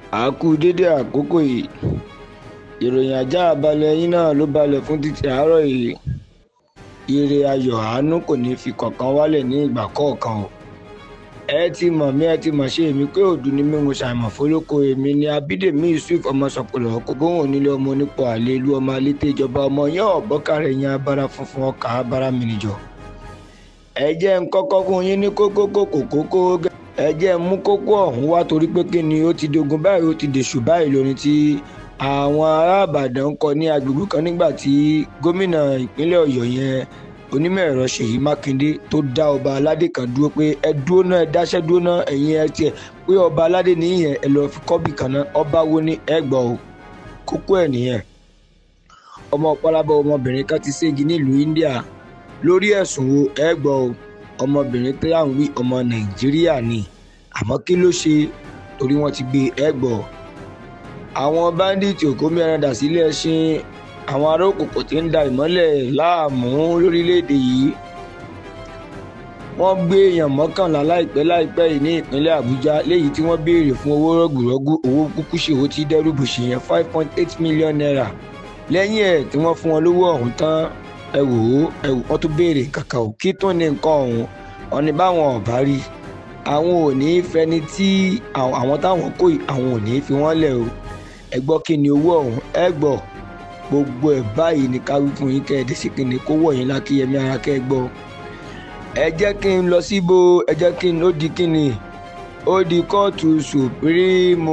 a kú dédé àkókò yìí ìròyìn ajá balẹ̀ yín náà ló balẹ̀ fún títí àárọ̀ yìí ire ayọ̀ àánú kò ní fi kọ̀ọ̀kan wálẹ̀ ní ìgbà kọ̀ọ̀kan o ẹ ti mọ̀ mí ẹ ti mọ̀ ṣe èmi pé òdù ni mí mo ṣàìmọ̀ fólókò èmi ni abídèmí yusuf ọmọ sọpọlọ kò gbóhùn onílé ọmọ onípò àlè ìlú ọmọ alété ìjọba ọmọ yẹn ọ̀bọ́kàrẹ̀ yẹn abara funfun ọkà abara mìnìjọ ẹ jẹ́ ń kọ́kọ́ fún yín ní kókó kókó kókó ẹ jẹ́ ń mú kókó ọ̀hún wá torí pé kí ni ó ti dogun báyìí ó ti dèṣù báyìí lórí tí àwọn ará àbàdàn ń kọ ní agbègbè kan nígbà tí gómìnà ìpínlẹ̀ ọ̀yọ́ yẹn onímọ̀ ẹ̀rọ ṣèyí mákindé tó dá ọba aládé kan dúró pé ẹ dúró náà ẹ dáṣẹ́ dúró náà ẹ̀yin ẹ tiẹ̀ pé ọba aládé nìyẹn ẹ lọ́ọ́ fi kọ́bì kan náà ọba wo ni ẹ gbọ́ o kókó ẹ̀ nìyẹn ọmọ pálábọ̀ ọmọbìnrin kan ti ségi nílùú india lórí ẹ̀sùn wo ẹ gbọ́ o ọmọbìnrin tí à ń wí ọmọ nàìjíríà ni àmọ́ kí ló ṣe torí wọ́n ti gbé ẹ gbọ́ àwọn báńdíìtì òkómi ẹran dà sílé ẹṣin àwọn ará òkùnkùn tí ń da ìmọ́lẹ̀ láàmú lórílẹ̀‐èdè yìí wọ́n gbé èèyàn mọ́kànlá láìpẹ́ láìpẹ́ yìí ní ìpínlẹ̀ àbújá léyìí tí wọ́n béèrè fún owó rọ̀gùrọ̀gù owó kúkú ṣèwó tí dẹ́rùbù ṣe yẹn five point eight million naira lẹ́yìn ẹ̀ tí wọ́n fún wọn lówó ọ̀hún tán ẹ wò ó ẹ wò wọ́n tún béèrè kàkà ò kí tún ní nǹkan ọ̀hún wọn ni báwọn ọ̀bá rí àwọn ò ní í fẹni tí àwọn táwọn kó àwọn ò ní í fi wọ́n lẹ̀ o ẹ gbọ́ kí ni owó ọ̀hún ẹ gbọ́ gbogbo ẹ̀ báyìí ní ká wí fún yín kẹ́ ẹ dé sí kí ni kó wọ̀ yín lákìyẹmí ara kẹ́ ẹ gbọ́ ẹ jẹ́ kí n lọ síbo ẹ jẹ́ kí n ó di kí ni ó di kóòtù supreme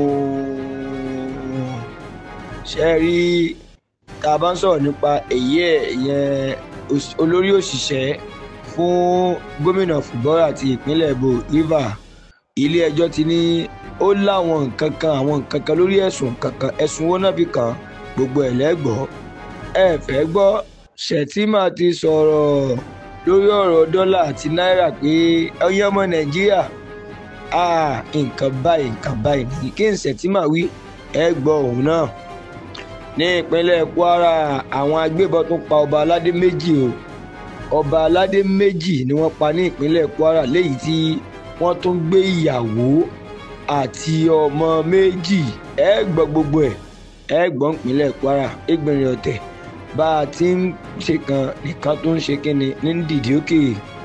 ṣe rí tá a bá ń sọ̀rọ̀ nípa èyí ẹ̀ yẹn olórí òṣìṣẹ́ fún gómìnà fúbọ́rà ti ìpínlẹ̀ èbó river ilé ẹjọ́ ti ní ó láwọn nǹkan kan àwọn nǹkan kan lórí ẹ̀sùn kankan ẹ̀sùn wo náà fi kàn án gbogbo ẹ̀ lẹ́gbọ́ ẹ fẹ́ gbọ́ Shettima ti sọ̀rọ̀ lórí ọ̀rọ̀ dọ́là àti náírà pé ọyẹ ọmọ nàìjíríà nǹkan báyìí nǹkan báyìí ní kí n Shettima wí ẹ gbọ́ òun náà ní ìpínlẹ̀ Kwara àwọn agbébọn tún pa ọba aládé méjì o ọba aládé méjì ni wọ́n pa ní ìpínlẹ̀ Kwara léyìí tí wọ́n tún gbé ìyàwó àti ọmọ méjì ẹ gbọ́ gbogbo ẹ̀ ẹ gbọ́n ìpínlẹ̀ Kwara ẹgbẹ̀rin ọ̀tẹ̀ bá a ti ń ṣe kan nìkan tó ń ṣe kíni ní dìdí òkè.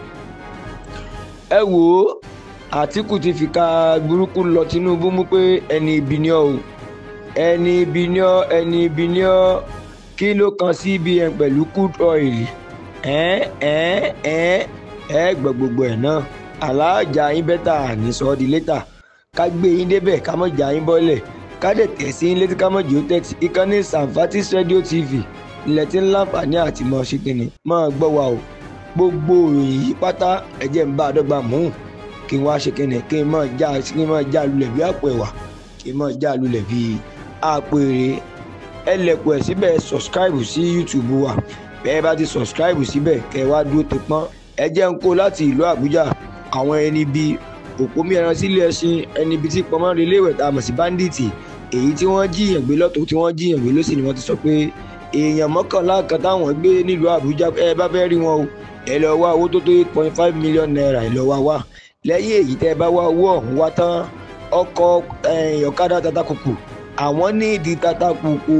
ẹ wò ó Àtíkù ti fi ka burúkú lọ Tinubu mú pé ẹni ibi ni ọ o ẹni ibi ni ọ ẹni ibi ni ọ kí ló kan CBN pẹ̀lú crude oil ẹ ẹ ẹ ẹ gbọ́ gbogbo ẹ̀ náà aláàjà yín bẹ́tà ní sọ́ọ́ di létà ká gbé yín débẹ̀ ká mọ̀ jà yín bọ́lẹ̀ kádẹ̀ tẹ̀sí létí kámọ́jì ó tẹ̀tí ìkànnì sanfatis radio tv ilẹ̀ tí ń láǹfààní àti mọ̀ ṣe kìnnì máa gbọ́ wa o gbogbo ìròyìn yìí pátá ẹ̀jẹ̀ ń bá a dọ́gba mú kí n wá ṣe kìnnì kí n máa já kí n máa já lulẹ̀ bí àpò ẹ̀wà kí n máa já lulẹ̀ bí àpò èrè ẹ lẹ̀kùn ẹ̀ síbẹ̀ subscribe sí youtube wa bẹ́ẹ̀ bá ti subscribe síbẹ̀ kẹ́ ẹ wá dúró ti pọ́n ẹ jẹ́ ń kó láti ìlú àbújá àwọn ẹni bíi òpómí ẹran sílé ẹṣin ẹni bíi tí pọnmọ́ relé ìwẹ̀ tá a mọ̀ sí báńdíìtì èyí tí wọ́n jiyàn gbé lọ́tọ̀ tí wọ́n jiyàn gbé lọ́sìn ni wọ́n ti sọ pé èèyàn mọ́kànlá kan táwọn gbé nílùú àbújá ẹ bá fẹ́ rí wọn o ẹ lọ wá owó tó tó eight point five million naira ẹ lọ wá wá lẹ́yìn èyí tẹ́ ẹ bá wá owó ọ̀hún wá tán ọkọ̀ ọ̀kadà tatakùkù àwọn ní ìdí tatakùkù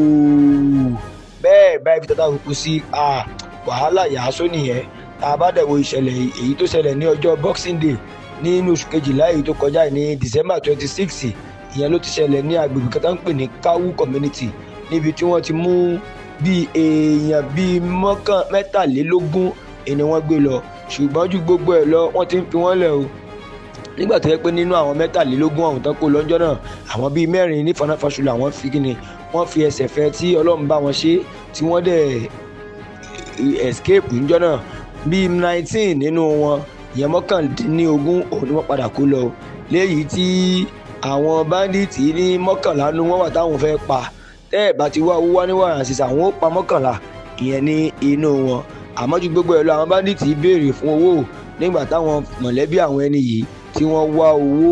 bẹ́ẹ̀ báyìí fi tatakùkù sí wàhálà yàásó nìyẹn tá a bá dẹ̀ wo ìṣẹ̀lẹ̀ èyí tó ṣẹlẹ̀ ní ọjọ́ boxing day nínú oṣù kejìlá èyí tó kọjá ní december twenty six ìyẹn ló ti ṣẹlẹ̀ ní agbègbè kan tó ń pè ní kawu community níbi tí wọ́n ti mú bíi èèyàn bíi mọ́kàn mẹ́tàlélógún ni wọ́n gbé lọ ṣùgbọ́n ju gbogbo ẹ̀ lọ wọ́n ti ń fi wọ́n lẹ̀ o nígbà tó yẹ pé nínú àwọn mẹ́tàlélógún ọ̀hún tán kó lọ́jọ́ náà àwọn bíi mẹ́rin ní fanáfaṣọlá wọ́n fi kíni wọ́n fi ẹsẹ̀ fẹ́ tí ọlọ́run bá wọn ṣe tí wọ́n dẹ̀ escape níjọ́ náà bíi nineteen nínú wọn ìyẹn mọ́kàndínlógún òun ni wọ́n padà kó lọ léyìí tí àwọn báńdíìtì ní mọ́kànlá nu wọ́n wà táwọn fẹ́ pa tẹ́ ẹ̀ bá ti wá owó wá ní wàrà sísà àwọn ó pa mọ́kànlá ìyẹn ní inú wọn àmọ́ ju gbogbo ẹ̀ lọ àwọn báńdíìtì béèrè fún owó nígbà táwọn mọ̀lẹ́bí àwọn ẹni yìí tí wọ́n wá owó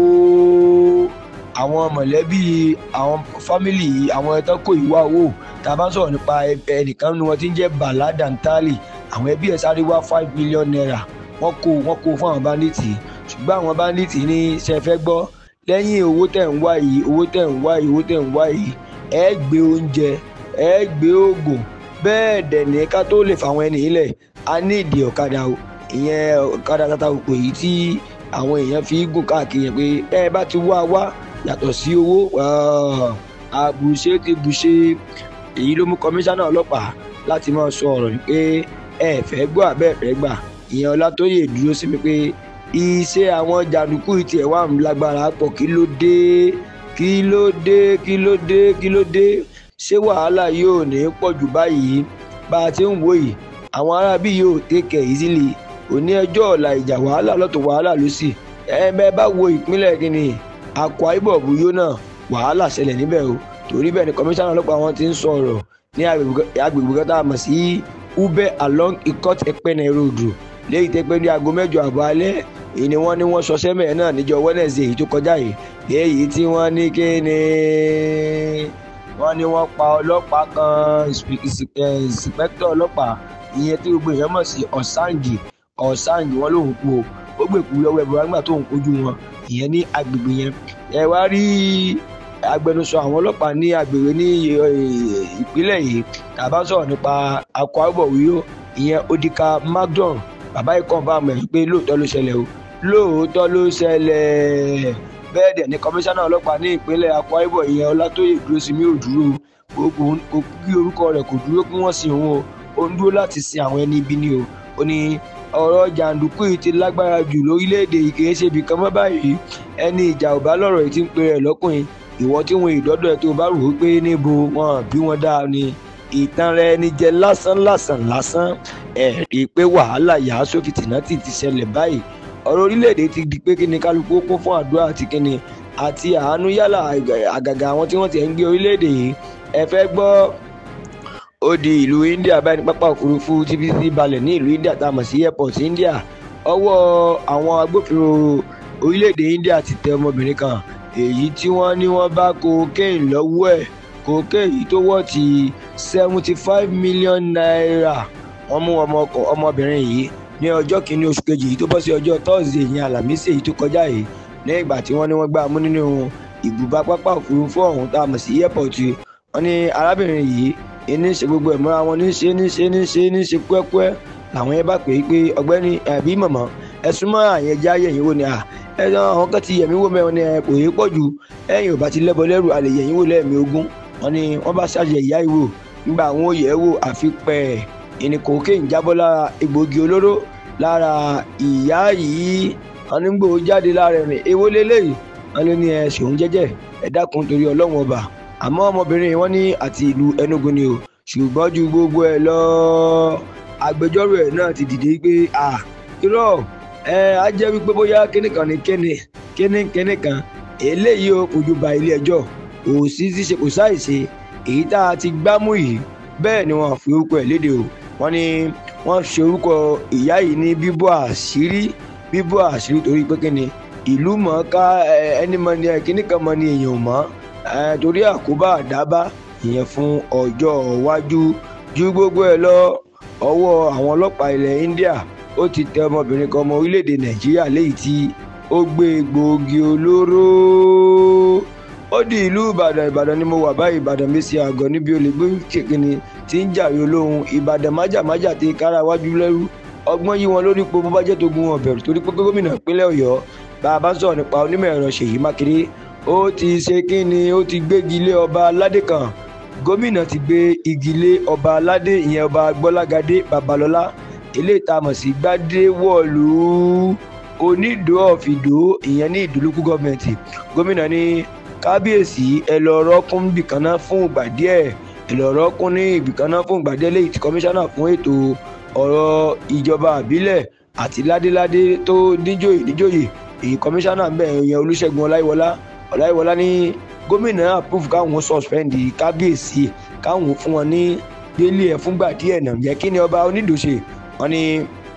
àwọn mọ̀lẹ́bí àwọn fámìlì àwọn ẹ̀tọ́ kò yí wá owó tá a bá ń sọ̀rọ̀ nípa ẹnìkan nu wọn tí ń jẹ́ Bala Dantali àwọn ẹbí ẹ̀ sáré wá five million naira wọ́n kó wọ́n kó fún àwọn báńdíìtì ṣùgbọ́n àwọn báńdíìtì ní ṣe fẹ́ gbọ́ lẹ́yìn owó tẹ̀ ń wá yìí owó tẹ̀ ń wá yìí owó tẹ̀ ń wá yìí ẹ gbé oúnjẹ ẹ gbé oògùn bẹ́ẹ̀ dẹ̀ ní ká tó lè fàwọn ẹni yìí lẹ̀ a ní ìdí ọ̀kadà o ìyẹn ọ̀kadà tata òpó yìí tí àwọn èèyàn fi gùn káàkiri yẹn pé ẹ bá ti wá wá yàtọ̀ sí owó àbùṣe ti bùṣe èyí ló mú kọmíṣánná ọlọ́pàá láti máa sọ ọ̀rọ̀ ni pé ẹ fẹ́ gbọ́ àbẹ́ fẹ́ gbà ìyẹn ọlátóyè dúró sí mi pé iṣẹ́ àwọn jàǹdùkú tiẹ̀ wà ń lágbára pọ̀ kí ló dé kí ló dé kí ló dé kí ló dé ṣé wàhálà yóò ní pọ̀ jù báyìí bá a ti ń wò yìí àwọn arábí yóò tẹ̀kẹ̀ ìzílì òní ẹjọ́ ọ̀la ìjà wàhálà lọ́tọ̀ wàhálà ló sì ẹ bẹ́ẹ̀ bá wo ìpínlẹ̀ kínní Akwa Ibom yóò náà wàhálà ṣẹlẹ̀ níbẹ̀ o torí bẹ́ẹ̀ ni kọmíṣánná ọlọ́pàá wọn ti ń sọ̀rọ̀ ní agbègbè kan tá a mọ̀ sí ube along ikot ekpene road léyìí tẹ́ pé ní aago mẹ́jọ àbọ̀ alẹ́ èyí ni wọ́n ní wọ́n ṣọṣẹ́ mẹ́ẹ̀ náà níjọ́ Wednesday èyí tó kọjá yìí léyìí tí wọ́n ní kí ni wọ́n ní wọ́n pa ọlọ́pàá kan ìsìpẹ́kítọ̀ ọlọ́pàá ìyẹn tí gbogbo èèyàn mọ̀ sí ọ̀sáǹgì ọ̀sáǹgì wọn lòun kú o ó gbèkú lọ́wọ́ ẹ̀bùrọ̀ nígbà tó ń kojú wọn ìyẹn ní agbègbè yẹn ẹ wá rí agbẹnusọ àwọn ọlọ́pàá ní agbègbè ní ìpínlẹ̀ yìí tàbá sọ̀rọ̀ nípa Akwa Ibom wíyó ìyẹn Odika Magdon bàbá ikọ̀ bá mọ̀ pé lóòótọ́ ló ṣẹlẹ̀ o lóòótọ́ ló ṣẹlẹ̀ bẹ́ẹ̀ dẹ̀ ni kọmíṣánná ọlọ́pàá ní ìpínlẹ̀ Akwa Ibom ìyẹn Ọlátóyè Dúróṣinmí ò dúró kò kí orúkọ rẹ̀ kò dúró kí wọ́n sin òun o ó ń dúró láti sin àwọn ẹni ibi ni o ó ní ọ̀rọ̀ jàǹdùkú yìí ti lágbára jù lórílẹ̀‐èdè yìí kìí ṣe ibìkan mọ́ báyìí ẹni ìjà ò bá lọ́rọ̀ yìí ti ń pe rẹ̀ lọ́kùnrin ìwọ tí wọn ìdọ́dọ̀ ẹ̀ tó bá rò ó pé níbo wọn bí wọn dáa ni ìtàn rẹ ni jẹ lásán lásán lásán ẹ̀ rí i pé wàhálà yàá sófin tìǹtì ti ṣẹlẹ̀ báyìí ọ̀rọ̀ orílẹ̀‐èdè ti di pé kíni kálukú ó kún fún àdúrà àti kíni àti àánú yálà àgàgà àwọn tí wọ́n ti ń gbé orílẹ̀‐èdè yìí ẹ fẹ́ gbọ́ ó di ìlú India báyìí ní pápá òfurufú TBC balẹ̀ ní ìlú India tá a mọ̀ sí airport India ọwọ́ àwọn agbófinró orílẹ̀-èdè India ti tẹ ọmọbìnrin kan èyí tí wọ́n ní wọ́n bá cocaine lọ́wọ́ ẹ̀ cocaine yìí tó wọ́ ti seventy five million naira wọ́n mú ọmọbìnrin yìí ní ọjọ́ kìíní oṣù kejì yìí tó bọ́ sí ọjọ́ Thursday yìí Àlàmísì èyí tó kọjá yìí ní ìgbà tí wọ́n ní wọ́n gbá mú nínú ibùba pápá òfurufú ọ̀hún tá a mọ̀ sí airport wọ́n ní arábìnrin yìí ní ṣe gbogbo ẹ̀ mọ́ra wọn ní ṣe ní ṣe ní ṣe ní ṣe kúẹ́kúẹ́ làwọn yẹn bá pè é pé ọ̀gbẹ́ni ẹ̀bí mọ̀mọ́ ẹ súnmọ́ àyẹn já yẹ̀yìn wò ni à ẹ àwọn kan ti yẹ̀mí wò mẹ́wọn ni ẹ kò yé pọ̀ jù ẹ̀yìn ò bá ti lẹ́bọ lẹ́rù àlè yẹ̀yìn wò lẹ́ẹ̀mí ogún wọn ni wọ́n bá ṣàṣẹ ìyá ìwò nígbà àwọn òye wò àfi pẹ́ ìní cocaine jábọ́ lára egbògi olóró lára ìyá yìí wọn ní gbòó jáde lára rìn èwo lélẹ́yìí wọn ló ní ẹ ṣòun jẹ́jẹ́ ẹ dákun torí ọlọ́run ọba àmọ́ ọmọbìnrin wọn ní àti ìlú Enugu ni o ṣùgbọ́n ju gbogbo ẹ̀ lọ agbẹjọ́rò ẹ̀ náà ti dìde pé à irọ́ ẹ á jẹ́ wípé bóyá kíní kan ní kíní kíní kíní kan eléyìí ó fojú ba ilé ẹjọ́ kò sí ṣíṣe kò sáìṣe èyí tá a ti gbámú yìí bẹ́ẹ̀ ni wọ́n fi orúkọ ẹ̀ léde o wọ́n ní wọ́n ṣe orúkọ ìyá yìí ní bíbọ́ àṣírí bíbọ́ àṣírí torí pé kíni ìlú mọ̀ọ́ká ẹni mọ̀ ní kíní kan mọ̀ ní èèyàn mọ́ torí àkóbá àdábá ìyẹn fún ọjọ́ iwájú ju gbogbo ẹ̀ lọ ọwọ́ àwọn ọlọ́pàá ilẹ̀ India ó ti tẹ ọmọbìnrin kan ọmọ orílẹ̀-èdè Nàìjíríà léyìí tí ó gbé egbòogi olóró ó di ìlú Ìbàdàn Ìbàdàn ni mo wà báyìí Ìbàdàn mi ṣe àgọ́ níbi olè gbé kékeré tí ń jàre olóhùn Ìbàdàn májàmájà ti kára wájú lẹ́rú ọgbọ́n yí wọn lórí po bó bá jẹ́ tó gun wọn bẹ̀rù torí pé gómìnà ìpínlẹ̀ Ọ̀yọ́ bá a bá sọ̀rọ̀ nípa onímọ̀ ẹ̀rọ Ṣèyí Mákindé ó ti ṣe kí ni ó ti gbégi lé ọba aládé kan gómìnà ti gbé igi lé ọba aládé ìyẹn ọba gbọ́lágadé babalọ́lá ilé ìtamọ̀ sí gbadéwọ̀lú onídò ọ̀fìdó ìyẹn ní ìdúlùkù gọ́ọ̀mẹ̀ntì gómìnà ní kábíyèsí ẹ lọ rọ́kún bìkanná fún ìgbà díẹ̀ ẹ lọ rọ́kún ní ìbìkanná fún ìgbà díẹ̀ léyìí tí kọmíṣánná fún ètò ọ̀rọ̀ ìjọba àbílẹ̀ àti ládéládé tó níjòyè níjòyè èyí kọmíṣánná ń bẹ̀ ìyẹn olúṣẹ́gun ọláyíwọlá ọláyíwọlá ní gómìnà approve káwọn suspend kábíyèsí káwọn fún wọn ní délé ẹ fúngbà díẹ̀ náà jẹ́ kí ni ọba onídò ṣe wọ́n ní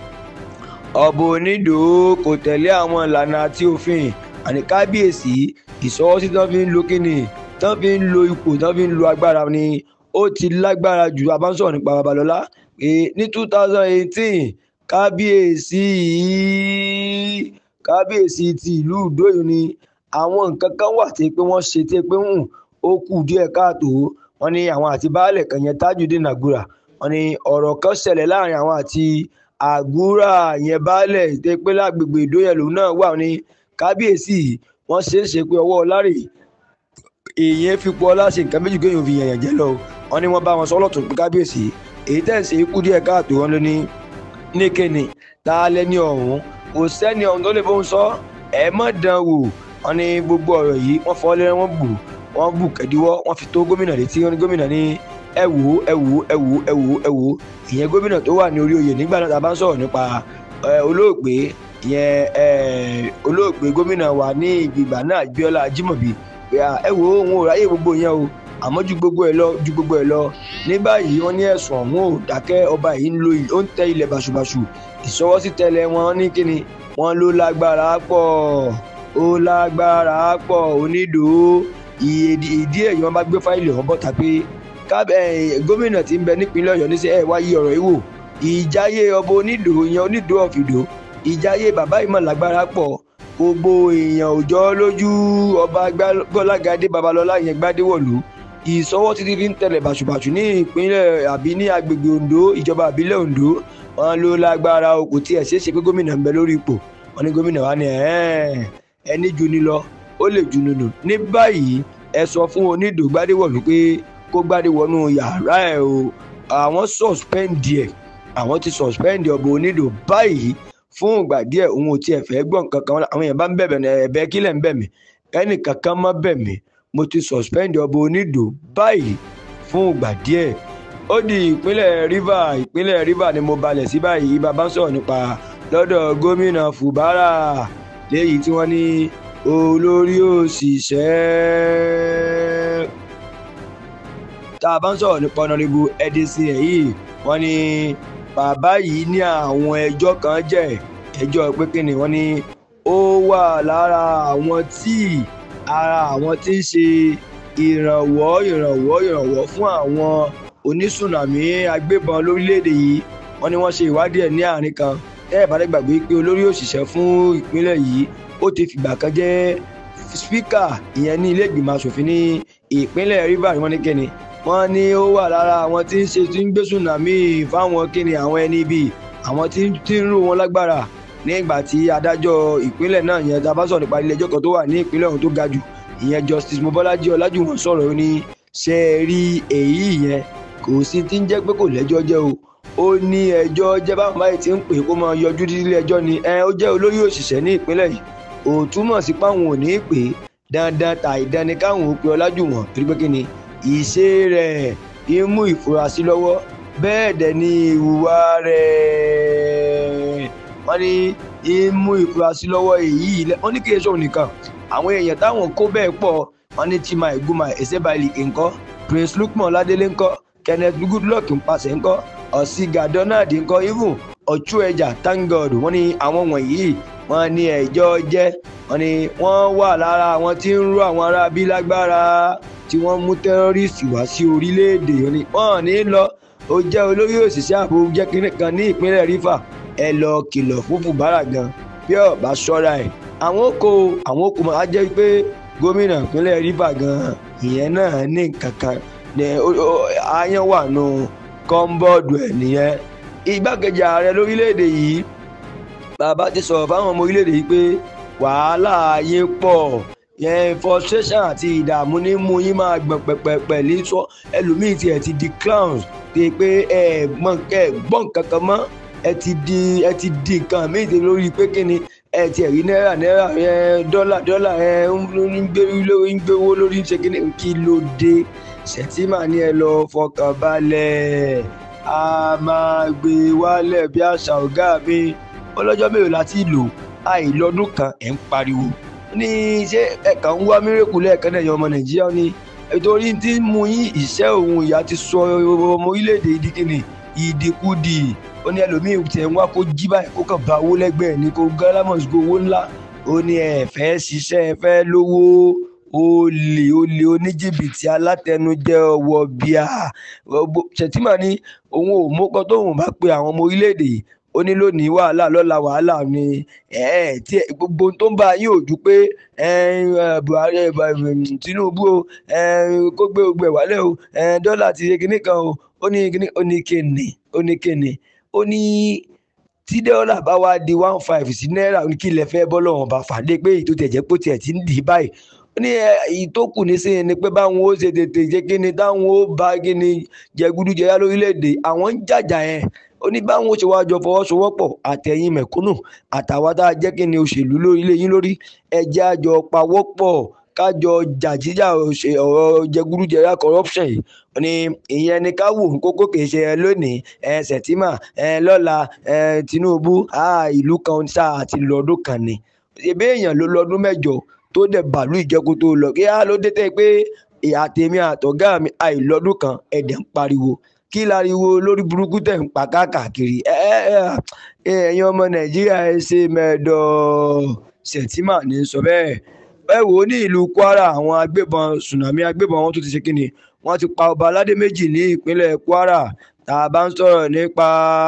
ọba onídò kò tẹ̀lé àwọn ìlànà àti òfin àní kábíyèsí ìṣọwọ́sí tán fi ń lo kíni tán fi ń lo ipò tán fi ń lo agbára ni ó ti lágbára jù abánsọ̀ nípa babalọ́lá pé ní two thousand eighteen kábíyèsí kábíyèsí ti ìlú ìdóyún ni àwọn nǹkan kan wà tí pé wọ́n ṣe tí pé hùn ó kù díẹ̀ káàtó wọ́n ní àwọn àti baálẹ̀ kan yẹn Tajudeen Àgùrà wọ́n ní ọ̀rọ̀ kan ṣẹlẹ̀ láàrin àwọn àti Àgùrà yẹn baálẹ̀ tí pé lágbègbè ìdóyè lòun náà wà ní kábíyèsí wọ́n ṣe é ṣe pé ọwọ́ ọlárè èèyàn fipò ọlá ṣe nǹkan méjì kéèyàn fi yànyàn jẹ lọ wọ́n ní wọ́n bá wọn sọ́lọ̀ tó pé kábíyèsí èyí tẹ̀ ń ṣe kú díẹ̀ káàtó wọn ló ní níkẹ́ni tá a lẹ́ni ọ̀hún kò sẹ́ni ọ̀hún tó lè fóun sọ ẹ̀ mọ̀ dán wò wọ́n ní gbogbo ọ̀rọ̀ yìí wọ́n fọ́ lẹ́rẹ́ wọ́n bù wọ́n bù kẹ́díwọ́ wọ́n fi tó gómìnà létí wọ́n ní gómìnà ní ẹ wò ẹ wò ẹ wò ẹ wò ẹ wò ìyẹn gómìnà tó wà ní orí oyè nígbà náà tá a bá ń sọ̀rọ̀ nípa olóògbé ìyẹn olóògbé gómìnà wa ní ìgbìgbà náà Abíọ́lá Ajímọ̀bí ẹ wò òun ò ráyè gbogbo yẹn o àmọ́ ju gbogbo ẹ̀ lọ ju gbogbo ẹ̀ lọ ní báyìí wọ́n ní ẹ̀sùn ọ̀hún ò dákẹ́ ọba yìí ń lo ó ń tẹ ilẹ̀ bàṣubàṣu ìṣọwọ́sí tẹ́lẹ̀ wọn ní kíni wọ́n ló lágbára pọ̀ ó lágbára pọ̀ onídòó ìdí èyí wọ́n bá gbé fáìlì ọ̀hún bọ́ta pé gómìnà tí ń bẹ nípínlẹ̀ Ọ̀yọ́ níṣẹ́ ẹ̀ wáyé ọ̀rọ̀ yìí wò ìjáyé ọba onídòó yẹn onídòó ọ̀fìdó ìjáyé bàbá ìmọ̀ lágbára pọ̀ gbogbo èèyàn òjọ́ lójú ọba Gbọ́lágadé Babalọ́lá yẹn gbádéwọ̀lú ìsọwọ́ títí fi ń tẹ̀lẹ̀ bàṣubàṣu ní ìpínlẹ̀ àbí ní agbègbè Ondo ìjọba àbílẹ̀ Ondo wọn ló lágbára o kò tiẹ̀ ṣeé ṣe pé gómìnà ń bẹ lórí ipò wọn ní gómìnà wa ni ẹni ju ni lọ ó lè ju nínú ní báyìí ẹ sọ fún onídò gbádéwọ̀lú pé kó gbádéwọ̀nú yàrá ẹ̀ o àwọn suspend ẹ̀ àwọn ti suspend ọ̀bọ onídò báyìí fún ìgbà díẹ̀ òun ò tiẹ̀ fẹ́ gbọ́ nǹkan kan àwọn èèyàn bá ń bẹ̀bẹ̀ ẹ̀bẹ̀ kílẹ̀ ń bẹ̀ mí ẹnì kankan má bẹ̀ mí mo ti suspend ọba onídò báyìí fún ìgbà díẹ̀ ó di ìpínlẹ̀ Rivers ìpínlẹ̀ Rivers ni mo balẹ̀ sí báyìí bàbá ń sọ̀rọ̀ nípa lọ́dọ̀ gómìnà Fubara léyìí tí wọ́n ní olórí òṣìṣẹ́ tá a bá ń sọ̀rọ̀ nípa ọ̀nàrẹ́bù ẹ̀dínsìn ẹ̀ yìí wọ́n ní bàbá yìí ní àwọn ẹjọ́ kan jẹ́ ẹjọ́ pé kí ni wọ́n ní ó wà lára àwọn tí ara àwọn tí ń ṣe ìrànwọ́ ìrànwọ́ ìrànwọ́ fún àwọn onísùnàmí agbébọn lórílẹ̀‐èdè yìí wọ́n ní wọ́n ṣe ìwádìí ẹ̀ ní àárín kan ẹ ẹ̀ bá dẹ́ gbàgbé pé olórí òṣìṣẹ́ fún ìpínlẹ̀ yìí ó ti fìgbà kan jẹ́ spíkà ìyẹn ní ilé ìgbìmọ̀ asòfin ní ìpínlẹ̀ Rivers wọ́n ní kẹ́ni wọ́n ní ó wà lára àwọn tí ń ṣe tí ń gbé sùnàmí fáwọn kíni àwọn ẹni bíi àwọn tí ń rú wọn lágbára nígbà tí adájọ́ ìpínlẹ̀ náà yẹn tá a bá sọ̀rọ̀ nípa ilé ẹjọ́ kan tó wà ní ìpínlẹ̀ ọ̀hún tó ga jù ìyẹn Justice Mobọ́lájí Ọlájúwọ̀n sọ̀rọ̀ ó ní ṣe é rí èyí yẹn kò sí tí ń jẹ́ pé kò lẹ́jọ́ jẹ́ o ó ní ẹjọ́ jẹ́ báwọn báyìí ti ń pè kó máa yọjú nílé ẹjọ́ ni ẹ ó jẹ́ olórí òṣìṣẹ́ ní ìpínlẹ̀ yìí ò túmọ̀ sí páwọn ò ní í pè dandan tàì dání káwọn ò pe Ọlájúwọ̀n torí pé kí ni ìṣe rẹ̀ ń mú ìfurasí lọ́wọ́ bẹ́ẹ̀ dẹ̀ ni ìhùwà rẹ̀ wọ́n ní ń mú ìfurasí lọ́wọ́ èyí wọ́n ní kí èso nìkan àwọn èèyàn táwọn kó bẹ́ẹ̀ pọ̀ wọ́n ní Chima Iguma Ezebaili ńkọ́ Prince Lukman Ládélé ńkọ́ Kenneth Goodluck ńpasẹ̀ ńkọ́ Ọ̀sìgà Donald ńkọ́ even Ọ̀chúẹ̀jà Thank God wọ́n ní àwọn wọ̀nyí wọ́n ní ẹjọ́ jẹ́ wọ́n ní wọ́n wà lára àwọn tí ń rú àwọn ará bí lágbára tí wọ́n mú tẹ́rọ́rìsì wá sí orílẹ̀-èdè wọ́n ní lọ ó jẹ́ olórí òṣìṣẹ́ ààbò jẹ́ kínní kan ní ìpínlẹ̀ Rivers ẹ lọ kìlọ̀ fún Fubara gan bí ó bá ṣọ́ra ẹ̀ àwọn oko àwọn oko máa jẹ́ pé gómìnà ìpínlẹ̀ Rivers gan ìyẹn náà ní kankan ní ayan wà nù kọ́ńbọ́ọ̀dù ẹ̀ nìyẹn igbákejì ààrẹ lórílẹ̀‐èdè yìí bàbá ti sọ̀rọ̀ fáwọn ọmọ orílẹ̀‐èdè yìí pé wàhálà yín pọ̀ yẹn frustration àti ìdààmú ní mú yín máa gbọ̀n pẹ̀pẹ̀pẹ̀ ní sọ ẹlòmíì tiẹ̀ ti di clowns ti pé ẹ gbọ́n kankan mọ́ ẹ ti di ẹ ti di nǹkan míì ti lórí pé kí ni ẹ tiẹ̀ rí náírà náírà ẹ dọ́là dọ́là ẹ ń gbé lórí ń gbé owó lórí ń ṣe kí ni kí ló dé ṣètìmá ni ẹ lọ fọkàn balẹ̀ a máa gbé wálẹ̀ bí àṣà ọ̀gá mi ọlọ́jọ́ mélòó láti lò àìlọ́dún kan ẹ̀ ń pariwo ní ṣé ẹ̀ka ń wá mírèkù lẹ́ẹ̀kan náà yan ọmọ nàìjíríà ní nítorí tí mú yín ìṣẹ́ òun ìyá ti sọ ọmọ orílẹ̀-èdè ìdíkìnnì ìdíkùdì ó ní ẹlòmíì tiẹ̀ ń wá kó jí báyìí kó kàn bá owó lẹ́gbẹ̀ẹ́ ní kó gálámọ̀sì kó owó ńlá ó ní ẹ fẹ́ ṣiṣẹ́ ẹ fẹ́ lówó olè olè oníjìbìtì alátẹnujẹ ọwọ́ bíà ṣètìmá ní òun ò mọ́kọ́ tóun bá pe àwọn ọmọ orílẹ̀-èdè yìí ó ní lónìí wàhálà lọ́la wàhálà ni tí gbogbo tó ń bá yín ò ju pé Buhari Tinubu o kó gbé gbogbo ẹ̀ wálẹ̀ o dọ́là ti ṣe kinní kan o ó ní kinní ó ní kíni ó ní kíni ó ní tí dọ́là bá wá di one five sí náírà kí ilẹ̀ fẹ́ bọ́ lọ́wọ́n bá fàdé pé èyí tó tẹ̀ jẹ́ pé tiẹ̀ ti ń dì í báyìí ó ní èyí tó kù ní sí ni pé báwọn ó ṣe tètè jẹ́ kí ni táwọn ó bá kí ni jẹgúdújẹrá lórílẹ̀‐èdè àwọn ń jàjà yẹn ó ní báwọn ó ṣe wáá jọ fọwọ́sowọ́pọ̀ àtẹ̀yìn mẹ̀kúnnù àtàwọn tá a jẹ́ kí ni òṣèlú lórílẹ̀ yín lórí ẹjẹ́ àjọ pawọ́pọ̀ kájọ jàjíjà ọ̀rọ̀ jẹgúdújẹrá corruption yìí ó ní ìyẹn ni ká wò kókó kìí ṣe ẹ lónìí ẹ sẹ̀tìmà ẹ lọ́la ẹ Tinubu ìlú kan sáà àti lọ́dún kan ni ṣebí èèyàn ló lọ́dún mẹ́jọ tó dẹ̀ bàálù ìjẹ́kú tó lọ kí á ló dé tẹ́ pé àtẹ̀mí àtọ̀gá mi àìlọ́dún kan ẹ̀dẹ̀ ń pariwo kí láriwo lórí burúkú tẹ̀ ń pa káàkiri ẹ̀yin ọmọ Nàìjíríà ẹ ṣe mẹ́ẹ̀dọ̀ Sẹ̀tìmà ní sọ bẹ́ẹ̀ ẹ wò ó ní ìlú Kwara àwọn agbébọn tsunami agbébọn wọn tún ti ṣe kíni wọ́n ti pa ọba aládé méjì ní ìpínlẹ̀ Kwara tá a bá ń sọ̀rọ̀ nípa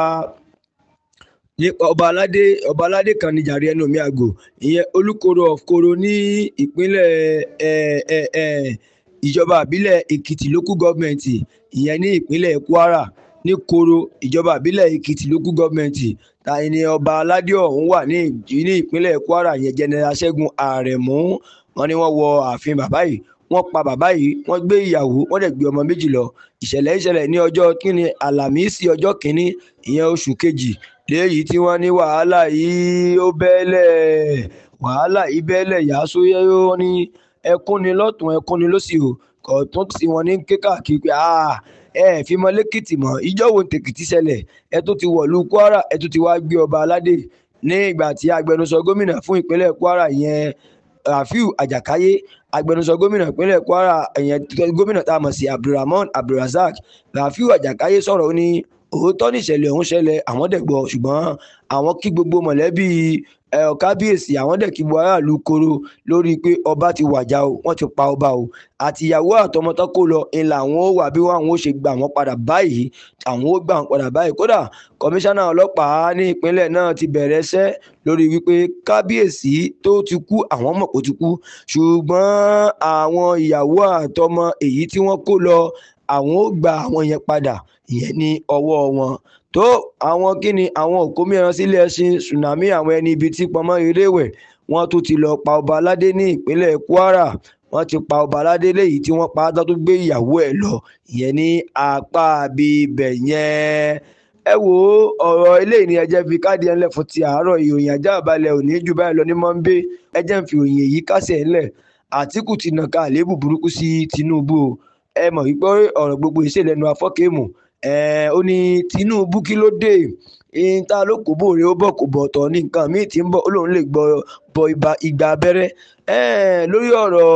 nípa ọba aládé ọba aládé kan ní jàre ẹnu mi àgò ìyẹn olùkóró of koro ní ìpínlẹ̀ ẹ ẹ ẹ ìjọba àbílẹ̀ èkìtì local government ìyẹn ní ìpínlẹ̀ kwara ní koro ìjọba àbílẹ̀ èkìtì local government ta ni ọba aládé ọ̀hún wà ní ní ìpínlẹ̀ kwara ìyẹn general ṣẹ́gun àrẹ̀mú wọn ni wọ́n wọ ààfin bàbá yìí wọ́n pa bàbá yìí wọ́n gbé ìyàwó wọ́n dẹ̀ gbé ọmọ méjì lọ ìṣẹ̀lẹ̀ ìṣẹ̀lẹ̀ ní ọjọ́ kínní àlàmísì ọjọ́ kínní ìyẹn oṣù kejì léyìí tí wọ́n ní wàhálà yìí ó bẹ́ẹ̀lẹ̀ wàhálà yìí bẹ́ẹ̀lẹ̀ yàásó yẹ́yọ́ ní ẹkún ni lọ́tún ẹkún ni lọ́sì o kọ̀ọ̀tún tí wọ́n ní ké káàkiri pé ẹ fi mọ lẹ́kìtì mọ́ ìjọ wo tèkìtì ṣẹlẹ̀ ẹ tó ti wọ̀lú kwara ẹ tó ti wá gbé ọba aládé ní ìgbà tí agbẹnusọ gómìnà fún ìpínlẹ̀ kwara yẹn rafiu ajákáyé agbẹnusọ gómìnà ìpínlẹ̀ kwara ìyẹn gómìnà tá a mọ̀ sí abdulrahman abdulrasaq rafiu ajákáyé sọ̀rọ̀ ó ní òótọ́ níṣẹ̀lẹ̀ ọ̀hún ṣẹlẹ̀ àwọn dẹ̀ gbọ́ ṣùgbọ́n àwọn kí gbogbo mọ̀lẹ́bí kábíyèsí àwọn dẹ̀ kí gbogbo aráàlú koro lórí pé ọba ti wàjà o wọ́n ti pa ọba o àtìyàwó àtọmọtọ́ kó lọ ń la àwọn ó wà bí àwọn ó ṣe gbà wọ́n padà báyìí àwọn ó gbà wọ́n padà báyìí kódà kọmíṣánná ọlọ́pàá ní ìpínlẹ̀ náà ti bẹ̀rẹ̀ iṣẹ́ lórí wípé kábíyèsí tó ti kú àwọn mọ̀ kó ti kú ṣùgbọ́n àwọn ìyàwó àtọmọ èyí tí wọ́n kó lọ àwọn ó gba àwọn yẹn padà ìyẹn ní ọwọ́ wọn tó àwọn kíni àwọn òkú mìíràn sílé ẹṣin tsunami àwọn ẹni ibi tí pọnmọ́ iléèwẹ̀ wọ́n tún ti lọ pa ọba aládé ní ìpínlẹ̀ Kwara wọ́n ti pa ọba aládé léyìí tí wọ́n pa á tó gbé ìyàwó ẹ̀ lọ ìyẹn ní apá bíbẹ̀ yẹn ẹ wo ọ̀rọ̀ eléyìí ni ẹjẹ́ fi káàdì ẹ̀ ńlẹ̀ fún ti àárọ̀ ìròyìn ajá àbálẹ̀ òní jù báyìí lọ ní mọ́ńbé ẹjẹ́ ń fi òyìn èyí kásẹ̀ ńlẹ̀ Àtíkù ti nàka àléébù burúkú sí Tinubu o ẹ mọ̀ wípé ọ̀rọ̀ gbogbo ìṣèlẹ́nu afọ́kẹ́mù ó ní Tinubu kí ló dé ta ló kó bòrè ó bọ̀ kó bọ̀ tọ̀ ní nǹkan míì tí ń bọ̀ ó lóun lè gbọ́ bọ ìgbà abẹ́rẹ́ lórí ọ̀rọ̀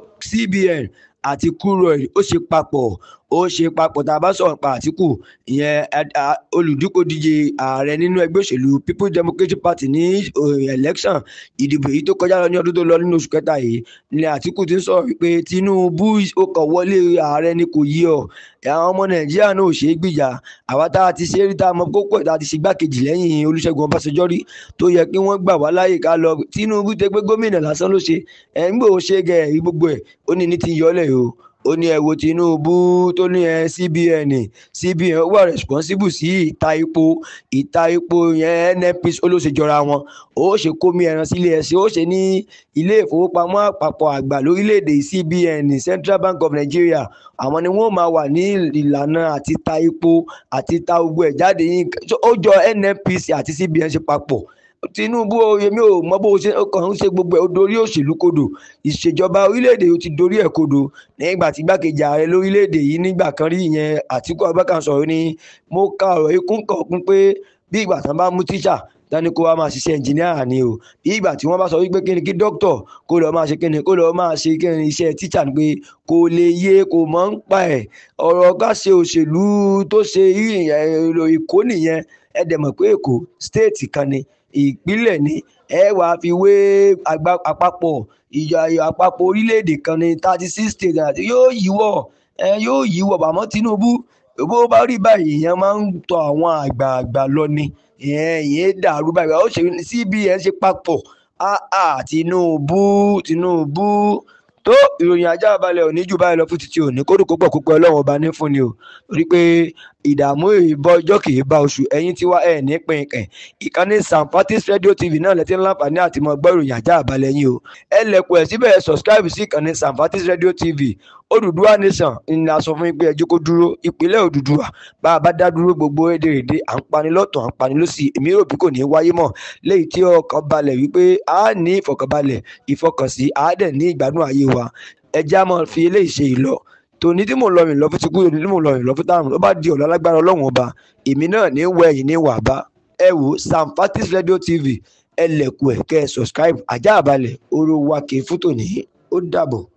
CBN àti crude ó ṣe papọ̀ ó ṣe papọ̀ tá a bá sọ̀rọ̀ pa Àtíkù ìyẹn olùdíkòdíje ààrẹ nínú ẹgbẹ́ òṣèlú People's Democratic Party ní election ìdìbò èyí tó kọjá lọ ní ọdún tó lọ nínú oṣù kẹta yìí ni Àtíkù ti ń sọ̀rọ̀ wípé Tinubu ó kàn wọlé ààrẹ ni kò yí ọ àwọn ọmọ Nàìjíríà náà ò ṣeé gbìjà àwa tá a ti ṣe rí tá a mọ kókó ẹ̀ tá a ti ṣe gbákejì lẹ́yìn Olúṣẹ́gun Ọbásanjọ́ rí tó yẹ kí wọ́n gbà wá láyè ká lọ Tinubu tẹ pé gómìnà lásán ló ṣe ẹ̀ ń gbò ó ṣe gẹ̀ ẹ̀ rí gbogbo ẹ̀ ó ní ní ti yọlẹ̀ o ó ní ẹ wo Tinubu tó ní ẹ CBN CBN wà responsible sí ìta epo ìta epo yẹn NNPC ó ló ṣe jọra wọn ó ṣe kómi ẹran sílé ẹsẹ ó ṣe ní ilé ìfowópamọ́ àpapọ̀ àgbà lórílẹ̀‐èdè CBN Central Bank of Nigeria àwọn ni wọ́n máa wà ní ìlànà àti ta epo àti ta gbogbo ẹ̀ jáde yín ó jọ NNPC àti CBN ṣe papọ̀ Tinubu oyemi ò mọ bó ṣe kàn ń ṣe gbogbo ẹ̀ ó dorí òṣèlú kodò ìṣèjọba orílẹ̀-èdè ó ti dorí ẹ̀ kodò nígbà tí igbákejì ààrẹ lórílẹ̀-èdè yìí nígbà kan rí ìyẹn Àtíkù Abubakar sọ̀rọ̀ ni mo ka ọ̀rọ̀ ikún kan kún pé bí ìgbà tán bá mú tíṣà dání kó wá máa ṣiṣẹ́ ẹnjìníà ni o bí ìgbà tí wọ́n bá sọ wípé kíni kí dókítọ̀ kó lọ́ọ́ máa ṣe kíni kó lọ́ọ́ máa ṣe kíni iṣẹ́ tíṣà ni pé kò lè yé kò mọ̀ ń pa ẹ̀ ọ̀rọ̀ ká ṣe òṣèlú tó ṣe Èkó nìyẹn ẹ dẹ̀ mọ̀ pé Èkó stéètì kan ni ìpínlẹ̀ ni ẹ wàá fi wé àpapọ̀ ìyá àpapọ̀ orílẹ̀-èdè kan ní thirty six states àti yóò yíwọ̀ ẹ yóò yíwọ̀ bàmọ́ Tinubu bó bá rí báyìí èèyàn máa ń tọ àwọn àgbààgbà lọ ni ìyẹn ìyẹn dàrú báyìí ó ṣe cbn ṣe papọ̀ áà tinubu tinubu tó ìròyìn ajá balẹ̀ òní jù báyìí lọ fún títí òní kórìkó pọ̀ púpọ̀ ọlọ́run ọba ní fún ni o torí pé ìdààmú ìbọn ọjọ́ kì í bá oṣù ẹ̀yìn tí wá ẹ̀ ní pínkẹ̀ ìkànnì sanfatis radio tv náà lẹ́tí láǹfààní àti mọ̀ gbọ́ ìròyìn ajá balẹ̀ yín o ẹ lẹ̀kùn ẹ̀ síbẹ̀ subscribe sí ìkànnì sanfatis radio tv Odùduwà nation ní a sọ fún yín pé ẹjọ́ kó dúró ìpínlẹ̀ Odùduwà bá a bá dá dúró gbogbo èdèrèdè à ń pani lọ́tọ̀ à ń pani lọ́sì èmi rò bí kò ní wáyé mọ́ léyìí tí ọkàn balẹ̀ wípé a ní ìfọkànbalẹ̀ ìfọkànsí a dẹ̀ ní ìgbádùn ayé wa ẹjẹ́ a máa fi eléyìí ṣe ìlọ tòní tí mò ń lọ rìn lọ fún ti kú tòní tí mò ń lọ rìn lọ fún táwọn ló bá di ọ̀la lágbára ọlọ́run ọba èmi náà ní wọ ẹ̀yìn ní wàbá ẹ wò Samfatis Radio TV ẹ lẹ̀kùn ẹ̀ kẹ́ ẹ subscribe ajá àbálẹ̀ oró wa kì í fún tòní ó dàbọ̀.